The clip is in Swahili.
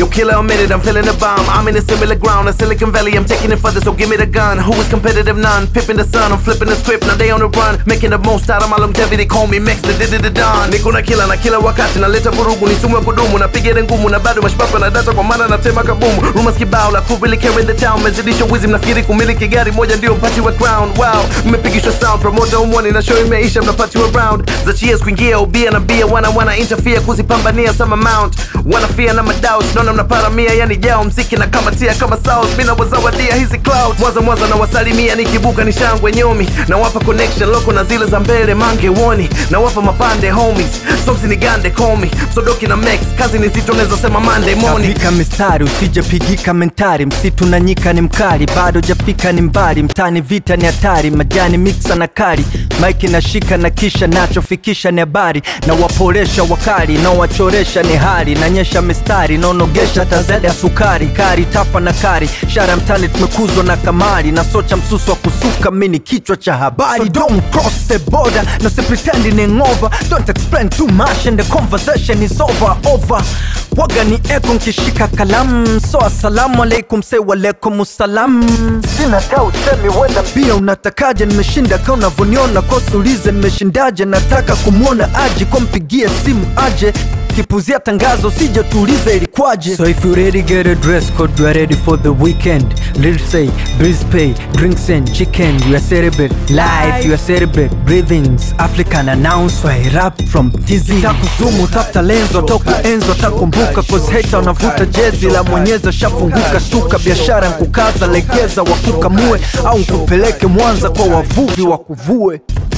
killer a minute, I'm feeling the bomb. I'm in a similar ground, a Silicon Valley, I'm taking it further, so give me the gun. Who is competitive? None. Pipping the sun, I'm flipping the script, now they on the run. Making the most out of my longevity, call me Max, the did the Don. Niko na kila na kila wakati, naleta vurugu, ni sumu ya kudumu, napiga ile ngumu, na bado mashpapa na data kwa maana natema kabumu. Rumors kibao, la crew really carrying the town, mezidisha wizi, mnafikiri kumiliki gari moja ndio mpati wa crown. Wow, mmepigishwa sound, promoter umwani na show imeisha, mnapatiwa round. Za cheers kuingia, ubia na bia, wana wana interfere kuzipambania some amount. Wana fear na madoubt, naona mnaparamia, yani jao mziki na kamatia kama sauce, mina wazawadia hizi cloud. Mwanza mwanza na wasalimia, nikibuka ni shangwe nyomi, na wapa connection loko na zile za mbele mange woni, na wapa mapande homies, somsi ni gande call me, sodoki na max, kazi ni zito, naweza sema Monday morning. Tapika mistari usijapigika mentari, msitu na nyika ni mkali, bado jafika ni mbali, mtani vita ni hatari, majani miksa na kari, maiki nashika na kisha nachofikisha ni habari, na waporesha wakali, na wachoresha ni hali, nanyesha mistari, naonogesha tazada ya sukari, kari tafa na kari, shara mtani tumekuzwa na kamari, na socha msusu wa kusuka, mini kichwa cha habari, so don't cross the border, no si pretending over, don't explain too much and the conversation is over, over waga ni eko nkishika kalamu so asalamu alaikum se walaikum salam sina ta usemi wenda pia unatakaje nimeshinda ka unavyoniona kosulize nimeshindaje nataka kumwona aje kwa mpigie simu aje kipuzia tangazo sije tuulize ilikwaje so if you ready get a dress code you are ready for the weekend let's say breeze pay drinks and chicken you are celebrate life you are celebrate breathings african announce I rap from dizzy takuzumu tafuta lenzo toku enzo takumbuka cause hater unavuta jezi la mwenyeza shafunguka shtuka biashara nkukaza legeza wakukamue au nkupeleke mwanza kwa wavuvi wakuvue